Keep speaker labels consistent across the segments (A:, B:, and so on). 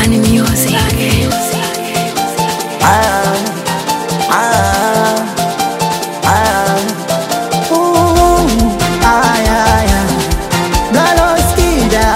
A: Bunny Music.
B: Ah, ah, ah. Ooh, ay, ay, ay. Galoskida.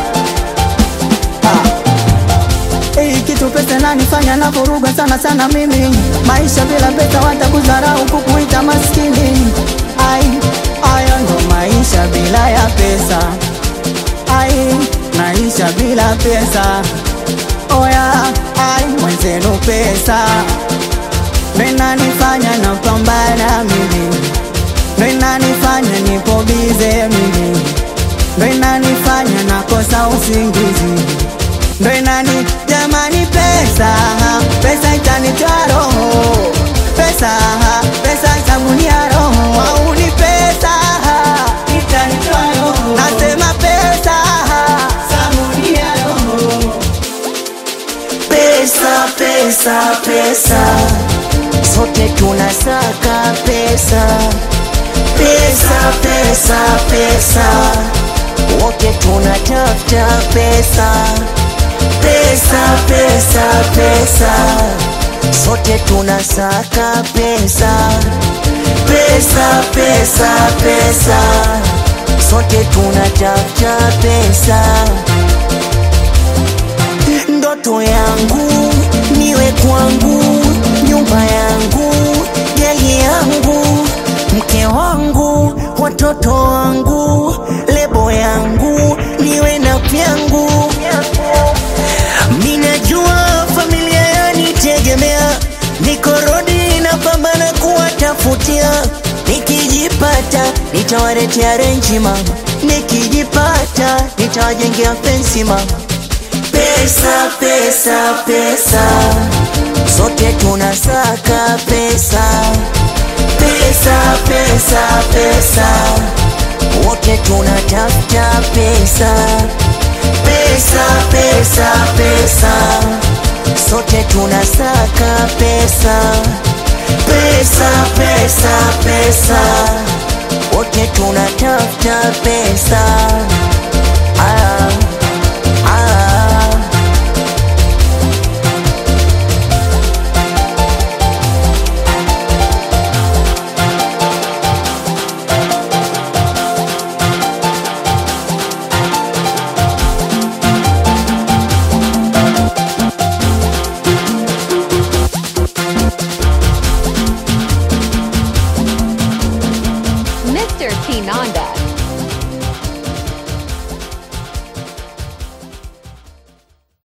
B: Ah. Hii kitu pesa nanifanya na vuruga sana sana mimi maisha bila pesa watakudharau kukuita maskini ai haya ndo maisha bila ya pesa ai maisha bila pesa oya ai mwenzenu pesa ndo inanifanya napambana mimi ndo inanifanya nipo bize mimi ndo inanifanya nakosa usingizi ndo inani jamani pesa pesa itanitoa roho pesa pesa itagunia roho au ni pesa itanitoa roho nasema pesa sagunia roho
C: Pesa, pesa, pesa, sote tunasaka pesa. Pesa, pesa, pesa, wote tunatafuta pesa. Pesa, pesa, pesa, sote tunasaka pesa. Pesa, pesa, pesa, sote tunatafuta pesa ndoto yangu niwe kwangu, nyumba yangu, gari yangu, mke wangu, watoto wangu, lebo yangu, niwe na vyangu. Minajua familia yanitegemea, niko rodi napambana kuwatafutia, nikijipata nitawaletea renji mama, nikijipata nitawajengea fensi mama pesa pesa pesa sote tunasaka pesa pesa pesa pesa wote tunatafuta pesa pesa pesa pesa sote tunasaka pesa pesa pesa pesa wote tunatafuta pesa ah.